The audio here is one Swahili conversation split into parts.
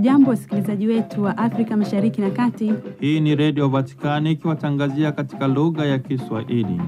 Hamjambo, wasikilizaji wetu wa Afrika Mashariki na Kati. Hii ni Redio Vatikani ikiwatangazia katika lugha ya Kiswahili.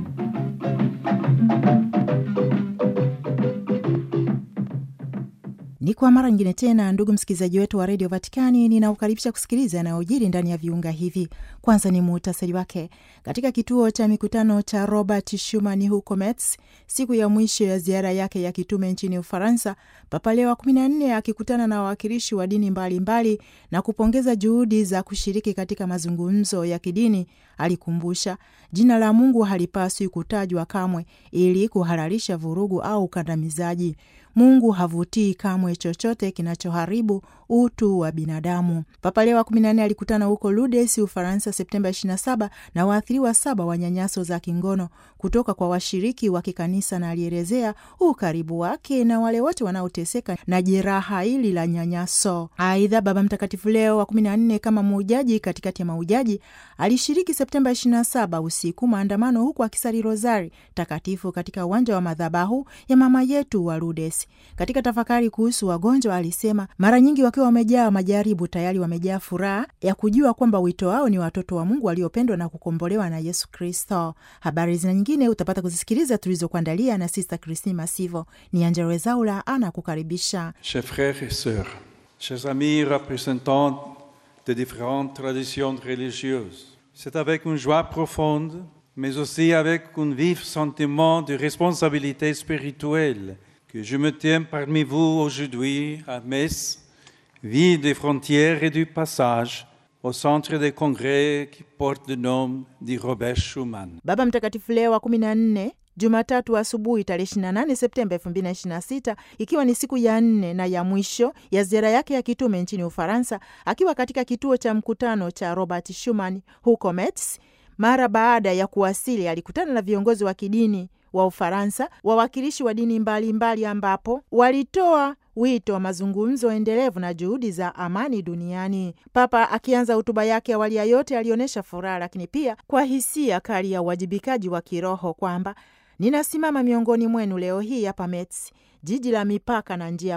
Ni kwa mara nyingine tena, ndugu msikilizaji wetu wa redio Vatikani, ninaukaribisha kusikiliza yanayojiri ndani ya viunga hivi. Kwanza ni muhtasari wake. Katika kituo cha mikutano cha Robert Schuman huko Metz, siku ya mwisho ya ziara yake ya kitume nchini Ufaransa, Papa Leo wa kumi na nne akikutana na wawakilishi wa dini mbalimbali mbali, na kupongeza juhudi za kushiriki katika mazungumzo ya kidini, alikumbusha jina la Mungu halipaswi kutajwa kamwe ili kuhalalisha vurugu au ukandamizaji. Mungu havutii kamwe chochote kinachoharibu utu wa binadamu. Papa Leo wa 14 alikutana huko Lourdes, Ufaransa, Septemba 27 na waathiriwa saba wa nyanyaso za kingono kutoka kwa washiriki wa kikanisa, na alielezea ukaribu wake na wale wote wanaoteseka na jeraha hili la nyanyaso. Aidha, Baba Mtakatifu Leo wa 14 kama muujaji katikati ya maujaji alishiriki Septemba 27 usiku maandamano, huku akisali rozari takatifu katika uwanja wa madhabahu ya mama yetu wa Lourdes. Katika tafakari kuhusu wagonjwa, alisema mara nyingi wakiwa wamejaa majaribu, tayari wamejaa furaha ya kujua kwamba wito wao ni watoto wa Mungu waliopendwa na kukombolewa na Yesu Kristo. Habari zina nyingine utapata kuzisikiliza tulizokuandalia na Sista Kristine Masivo. Ni Angela Wezaula ana kukaribisha. Chers frères et sœurs, chers amis représentants de différentes traditions religieuses, c'est avec une joie profonde, mais aussi avec un vif sentiment de responsabilité spirituelle que je me tiens parmi vous aujourd'hui à Metz, ville des frontières et du passage, au centre des congrès qui porte le nom de Robert Schuman. Baba Mtakatifu Leo wa 14 Jumatatu asubuhi tarehe 28 Septemba 2026 ikiwa ni siku ya nne na ya mwisho ya ziara yake ya kitume nchini Ufaransa, akiwa katika kituo cha mkutano cha Robert Schuman huko Metz. Mara baada ya kuwasili, alikutana na viongozi wa kidini wa Ufaransa, wawakilishi wa dini mbalimbali mbali, ambapo walitoa wito wa mazungumzo endelevu na juhudi za amani duniani. Papa akianza hotuba yake, awali ya yote alionyesha furaha, lakini pia kwa hisia kali ya uwajibikaji wa kiroho kwamba ninasimama miongoni mwenu leo hii hapa Metz, jiji la mipaka na njia